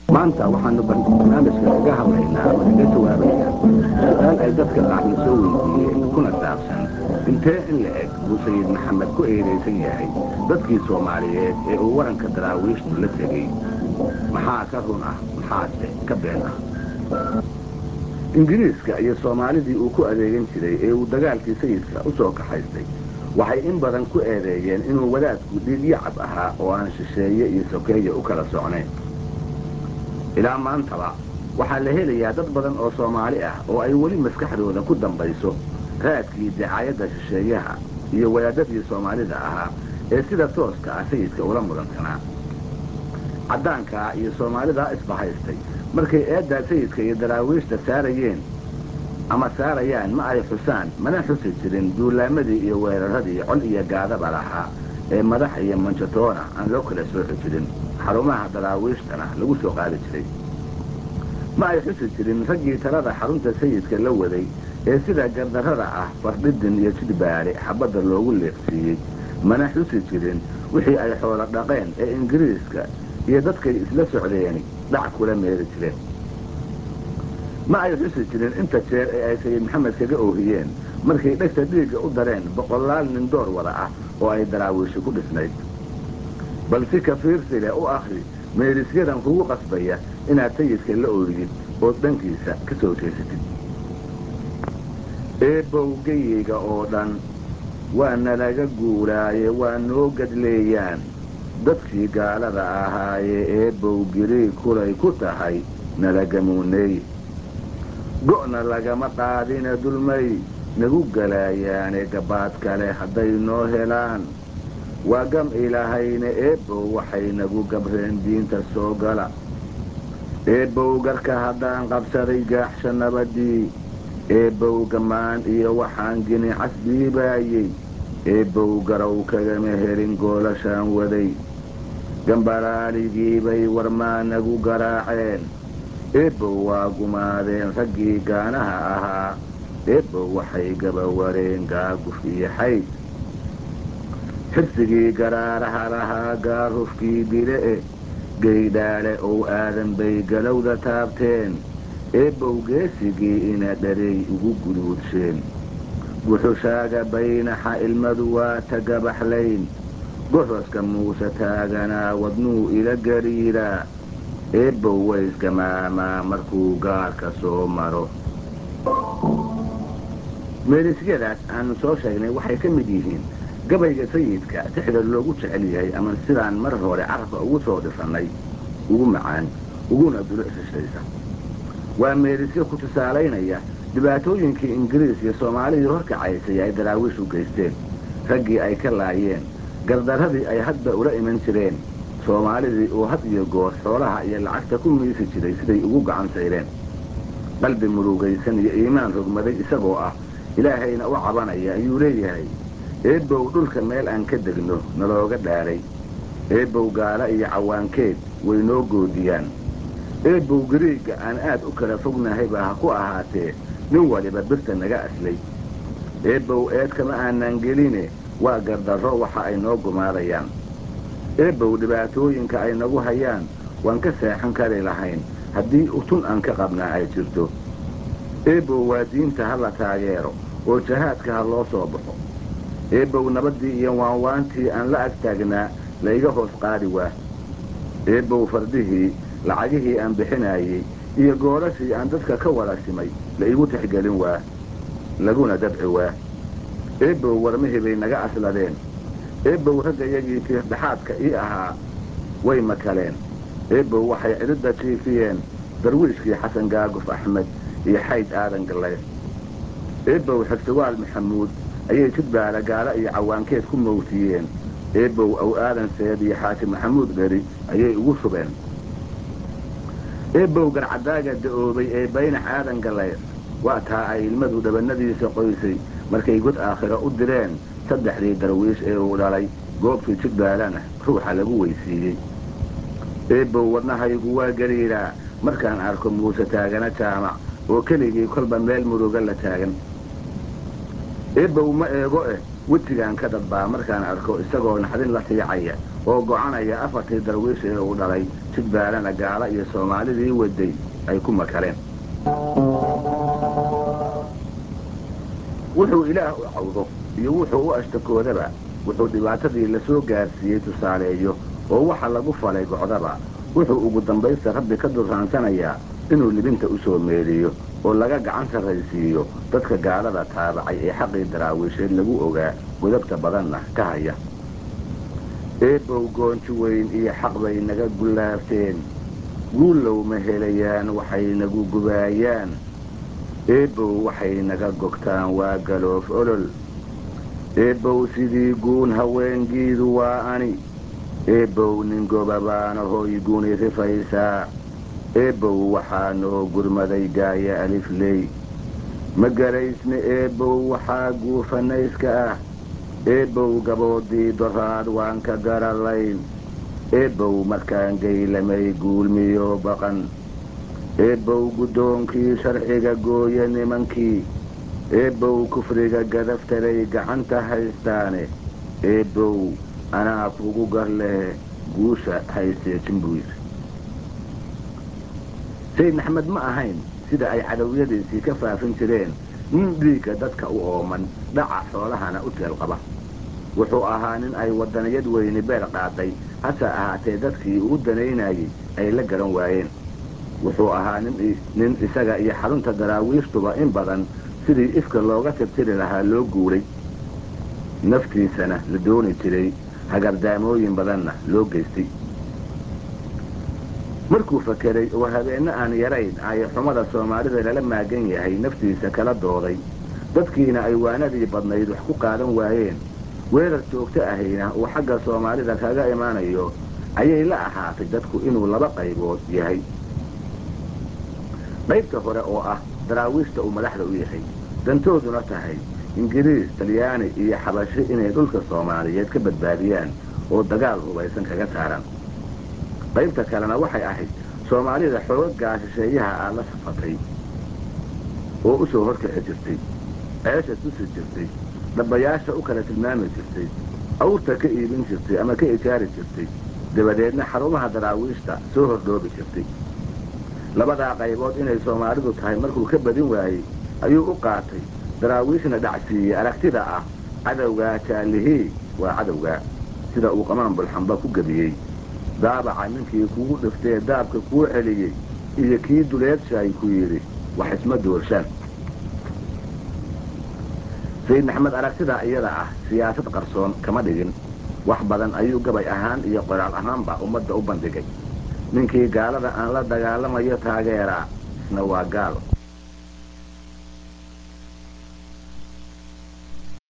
maanta waxaanu barnaamijka kaga hadlaynaa oo kaga jawaabaynaa su-aal ay dadka qaarna soo weydiiyeen kuna saabsan intee in la eg buu sayid maxamed ku eedaysan yahay dadkii soomaaliyeed ee uu waranka daraawiishtu la tegey maxaa ka run ah maxaase ka been ah ingiriiska iyo soomaalidii uu ku adeegan jiray ee uu dagaalkii sayidka u soo kaxaystay waxay in badan ku eedeeyeen inuu wadaadku dhiigyacab ahaa oo aan shisheeye iyo sokeeye u kala socnayn ilaa maantaba waxaa la helayaa dad badan oo soomaali ah oo ay weli maskaxdooda ku dambayso raadkii dacaayadda shisheeyaha iyo wadaadadii soomaalida ahaa ee sida tooska ah sayidka ula mudansanaa caddaankaa iyo soomaalidaa isbahaystay markay eeddaa sayidka iyo daraawiishta saarayeen ama saarayaan ma ay xusaan mana xusi jirin duulaamadii iyo weeraradii col iyo gaadaba lahaa ee madax iyo manjatoona aan loo kala sooxi jirin xarumaha daraawiishtana lagu soo qaadi jiray ma ay xusi jirin raggii talada xarunta sayidka la waday ee sida gardarrada ah fardhidin iyo jidbaale xabadda loogu leeqsiiyey mana xusi jirin wixii ay xoolo dhaqeen ee ingiriiska iyo dadkay isla socdeeni dhac kula meeli jireen ma ay xusi jirin inta jeer ee ay sayid maxamed kaga oohiyeen markay dhegta dhiigga u dareen boqolaal nin door wada ah oo ay daraawiishi ku dhisnayd bal si kafiirsi leh u akhri meelisyadan kugu qasbaya inaad sayidka la ooyid ood dhankiisa ka soo jeesatid eebbowgayeyga oo dhan waa nalaga guuraaye waa noo gadleeyaan dadkii gaalada ahaayee eebbow giriig kulay ku tahay nalagamuuneey go'na lagama qaadina dulmay nagu galaayaane gabaad kale hadday noo helaan waa gam ilaahayna eebbow waxay nagu gabreen diinta soo gala eebbow garka haddaan qabsaday gaaxsha nabadii eebbow gamaan iyo waxaan gini casdiibaayey eebbow garow kagama helin goolashaan waday gambaraaligiibay warmaa nagu garaaceen eebbow waa gumaadeen raggii gaanaha ahaa eebbow waxay gabawareen gaaguf iyo xayd xirsigii garaaraha lahaa gaarufkii dile'e geydhaale ow aadan bay galowda taabteen eebbow geesigii ina dharey ugu guduudsheen guxushaaga baynaxa ilmadu waa tagabaxlayn goxoska muuse taaganaa wadnuu ila gariiraa eebbow waysgamaamaa markuu gaarka soo maro meelisyadaas aanu soo sheegnay waxay ka mid yihiin gabayga sayidka sixda loogu jecel yahay ama sidaan mar hore carabka ugu soo dhisannay ugu macaan uguna duluc shishaysa waa meelisyo ku tusaalaynaya dhibaatooyinkii ingiriis iyo soomaalidii horkacaysay ay daraawiishu geysteen raggii ay ka laayeen gardarradii ay hadba ula iman jireen soomaalidii uu had iyo goor xoolaha iyo lacagta ku miisi jiray siday ugu gacan sayreen qalbi murugaysan iyo iimaan rogmaday isagoo ah ilaahayna u cabanaya ayuu leeyahay eebbow dhulka meel aan ka degno nalooga dhaaray eebbow gaala iyo cawaankeed way noo goodiyaan eebbow gariigga aan aad u kala fognahayba ha ku ahaatee nin waliba birta naga aslay eebbow eed kama aanaan geline waa gardarro waxa ay noo gumaadayaan eebbow dhibaatooyinka ay nagu hayaan waan ka seexan kari lahayn haddii utun aan ka qabnaa ay jirto eebbow waa diinta ha la taageero oo jahaadka ha loo soo baxo eebbow nabaddii iyo waanwaantii aan la ag taagnaa la iga hoos qaadi waa eebbow fardihii lacagihii aan bixinaayey iyo goorashii aan dadka ka wada simay la igu tixgelin waa laguna dabci waa eebbow warmihii bay naga asladeen eebbow raggayagii tiirdhaxaadka ii ahaa way makaleen eebbow waxay cidhidda jiifiyeen darwiishkii xasan gaaguf axmed iyo xayd aadan galle eebbow xigsiwaal maxamuud ayay jidbaala gaala iyo cawaankeed ku mawtiyeen eebbow aw aadan seed iyo xaaji maxamuud dheri ayay ugu shubeen eebbow garcadaaga da'oobay ee baynax aadan galleed waa taa ay ilmadu dhabannadiisa qoysay markay god aakhiro u direen saddexdii darwiish ee uu dhalay goobtii jidbaalana ruuxa lagu weysiiyey eebbow wadnahaygu waa gariiraa markaan arko muuse taagana jaamac oo keligii kolba meel muruga la taagan eebbow ma eego eh wejigaan ka dadbaa markaan arko isagoo naxdin la tiicaya oo gocanaya afartii darwiish ee uu dhalay jidbaalana gaala iyo soomaalidii waday ay ku makaleen wuxuu ilaah u cawdo iyo wuxuu u ashtakoodaba wuxuu dhibaatadii la soo gaarsiiyey tusaaleeyo oo waxa lagu falay gocdaba wuxuu ugu dambaysta rabbi ka durraansanayaa inuu libinta u soo meeliyo oo laga gacan sarraysiiyo dadka gaalada taabacay ee xaqii daraawiisheed lagu ogaa godabta badanna ka haya eebbow goonji weyn iyo xaq bay naga gullaafteen guullow ma helayaan waxay nagu gubaayaan eebbow waxay naga gogtaan waa galoof olol eebbow sidii guun haweengiidu waa ani eebbow nin gobabaana hooy guni rifaysaa eebbow waxaa noo gurmaday gaaya alifley ma garaysna eebbow waxaa guufanayska ah eebbow gaboodii doraad waan ka garalayn eebbow markaan geylamay guulmiyo baqan eebbow guddoonkii sharciga gooye nimankii eebbow kufriga gadaftaray gacanta haystaane eebbow anaa kugu gar leh guusha hayseejin buu yidhi sayid maxamed ma ahayn sida ay cadowyadiisii ka faafin jireen nin dhiigga dadka u ooman dhaca xoolahana u teel qaba wuxuu ahaa nin ay waddaniyad weyni beer qaaday hase ahaatee dadkii uu danaynayey ay la garan waayeen wuxuu ahaa nin isaga iyo xarunta daraawiishtuba in badan sidii ifka looga tirtiri lahaa loo guuray naftiisana la dooni jiray hagardaamooyin badanna loo geystay markuu fakeray oo habeenno aan yarayn ay xumada soomaalida lala maagan yahay naftiisa kala dooday dadkiina ay waanadii badnayd wax ku qaadan waayeen weerar joogto ahayna uu xagga soomaalida kaga imaanayo ayay la ahaatay dadku inuu laba qaybood yahay qaybta hore oo ah daraawiishta uu madaxda u yahay dantooduna tahay ingiriis talyaani iyo xabashi inay dhulka soomaaliyeed ka badbaadiyaan oo dagaal hubaysan kaga saaraan qaybta kalena waxay ahayd soomaalida xoogagaa shisheeyaha aad la safatay oo u soo horkici jirtay ceesha tusi jirtay dhabayaasha u kala tilmaami jirtay awrta ka iibin jirtay ama ka ijaari jirtay dabadeedna xarumaha daraawiishta soo hordhoobi jirtay labadaa qaybood inay soomaalidu tahay markuu ka badin waayey ayuu u qaatay daraawiishna dhacsiiyey aragtida ah cadowgaa jaallihii waa cadowgaa sida uu qamaan bulxamba ku gebiyey daabaca ninkii kugu dhiftee daabka kuu celiyey iyo kii duleedshaay ku yidhi wax isma doorshaan sayid maxamed aragtidaa iyada ah siyaasad qarsoon kama dhigin wax badan ayuu gabay ahaan iyo qoraal ahaanba ummadda u bandhigay ninkii gaalada aan la dagaalamayo taageeraa isna waa gaal